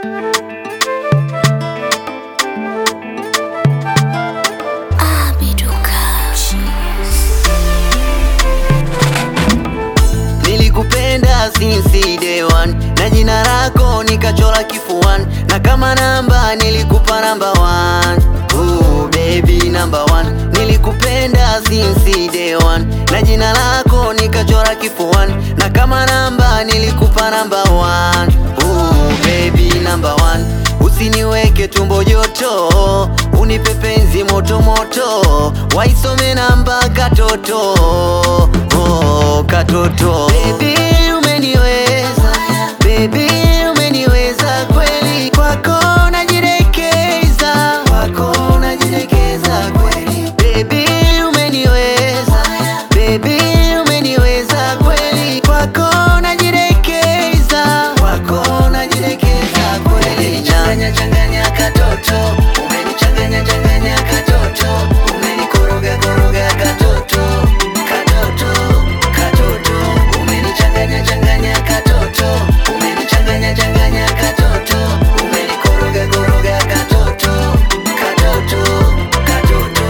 Nilikupenda since day one na jina lako nikachora kifuani, na kama namba nilikupa namba one. Ooh, baby number one. Nilikupenda since day one na jina lako nikachora kifuani, na kama namba nilikupa namba one. Ooh, baby number one. Usiniweke tumbo joto, unipe penzi moto moto, waisome namba katoto, oh, katoto. Baby umeniweza, baby umeniweza kweli, kwako najirekeza, kwako najirekeza kweli. Baby umeniweza, baby umeniweza kweli, kwako najirekeza, kwako najirekeza kweli. Changanya changanya katoto, umenichanganya changanya katoto, umenikoroga koroga katoto, katoto, katoto, umenichanganya changanya katoto, umenichanganya changanya katoto, umenikoroga koroga katoto, katoto, katoto.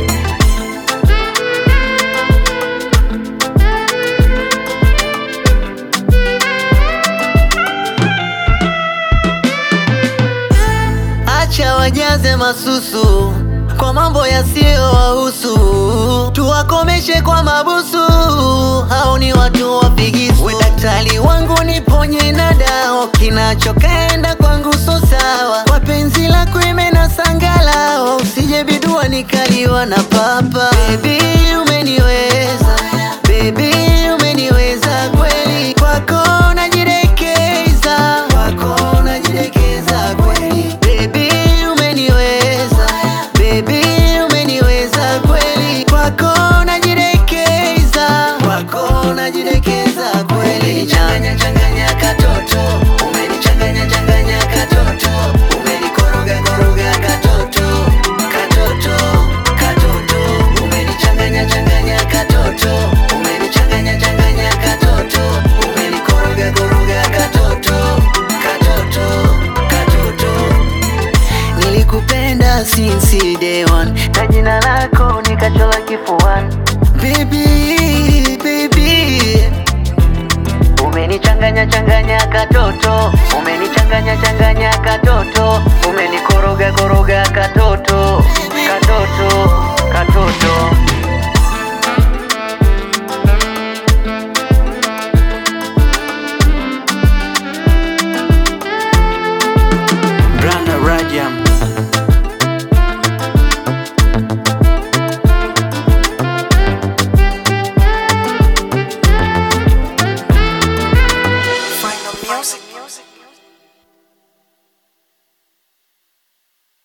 Acha wajaze masusu kwa mambo yasiyowahusu, tuwakomeshe kwa mabusu, hao ni watu wafigisu. We daktari wangu niponye na dawa, kinachokaenda kwangu so sawa, kwa penzi lako imena sangala, usije bidua nikaliwa na papa. Baby umeniweza, baby umeniweza kweli, kwako najirekeza, kwako najirekeza kweli. Baby umeniweza, baby umeniweza kweli, kwako najirekeza, kwako najirekeza kweli. Changanya changanya katoto, umenichanganya changanya katoto, umenikoroga koroga katoto, katoto, katoto, umenichanganya changanya katoto, umenichanganya changanya katoto, umenikoroga koroga katoto, katoto, katoto. Nilikupenda since day one na jina lako nikachora kifuani. Baby, baby, umenichanganya changanya katoto, umenichanganya changanya katoto, umenikoroga koroga katoto, katoto, katoto. Branda Rajam